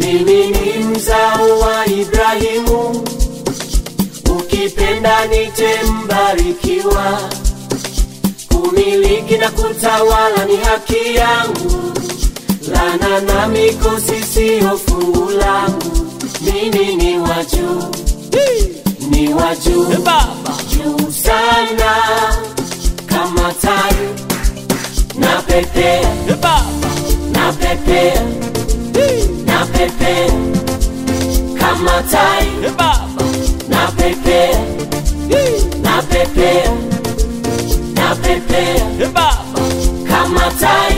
Mimi ni mzao wa Ibrahimu, ukipenda nite mbarikiwa. Kumiliki na kutawala ni haki yangu, lana na mikosi siyo fungu langu. Mimi ni wa juu, ni wa juu Baba, juu sana, kama tai na pepea Baba, na pepea na pepea kama tai Baba, na pepea na pepea na pepea Baba. kama tai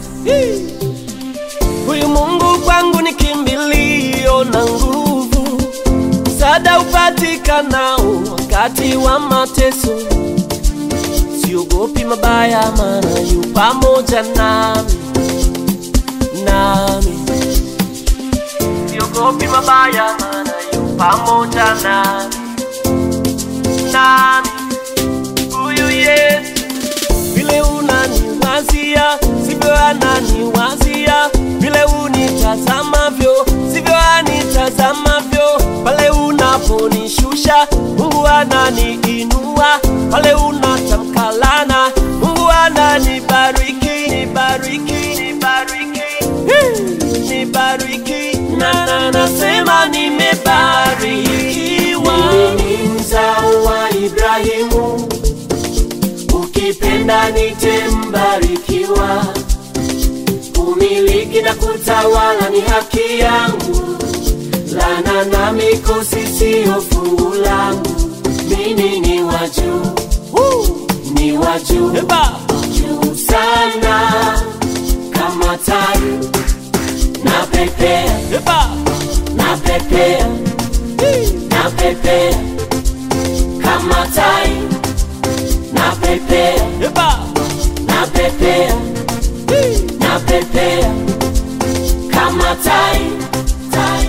Huyu Mungu kwangu ni kimbilio na nguvu, msaada upatikanao wakati wa mateso. Siogopi mabaya, maana yu pamoja nami, nami. Siogopi mabaya, maana yu pamoja nami, nami. Huyu Yesu vile unaniwazia sivyo ananiwazia, vile unitazamavyo sivyo anitazamavyo. Pale unaponishusha Mungu ananiinua, pale unatamka laana Mungu ananibariki, nibariki, nibariki, Hii, nibariki na na nasema nimebarikiwa. Mimi ni mzao wa Ibrahimu, ukipenda nite mbarikiwa. Kumiliki na kutawala ni haki yangu, lana na mikosi siyo fungu langu. Mimi ni wa juu, Woo! ni wa juu Eh, Baba, juu sana, kama tai na pepea eh, Baba, na pepea na pepea kama tai na pepea eh, Baba, na pepea na pepea kama tai tai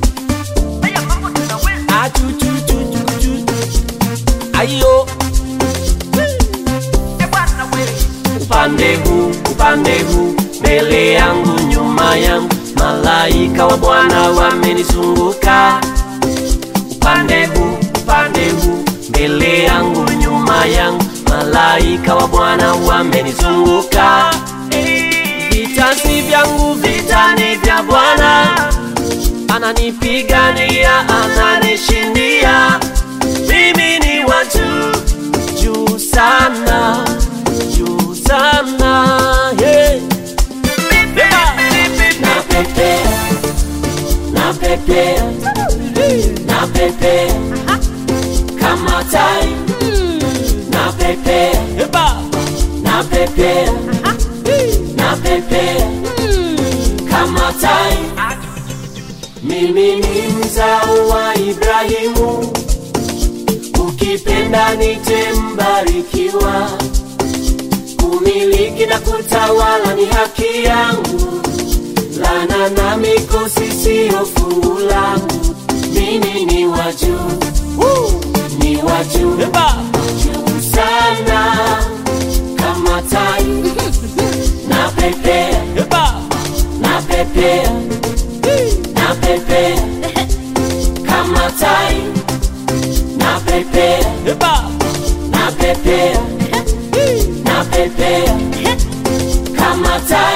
Ah, chu, chu, chu, chu, chu. Ayo. upande huu upande huu mbele yangu nyuma yangu malaika wa bwana wamenizunguka upande huu upande huu mbele yangu nyuma yangu malaika wa bwana wamenizunguka vita si vyangu vita ni vya bwana ananipigania ananishindia mimi ni wa juu juu sana juu sana yeah. napepea napepea napepea kama tai napepea Eh, Baba, napepea napepea kama tai mimi ni mzao wa Ibrahimu, ukipenda nite mbarikiwa. Kumiliki na kutawala ni haki yangu, lana na mikosi siyo fungu langu. Mimi ni wa juu, ni wa juu eh, Baba, juu sana, kama tai na pepea eh, Baba, na pepea na pepea kama tai na pepea eh, Baba, na pepea na pepea kama tai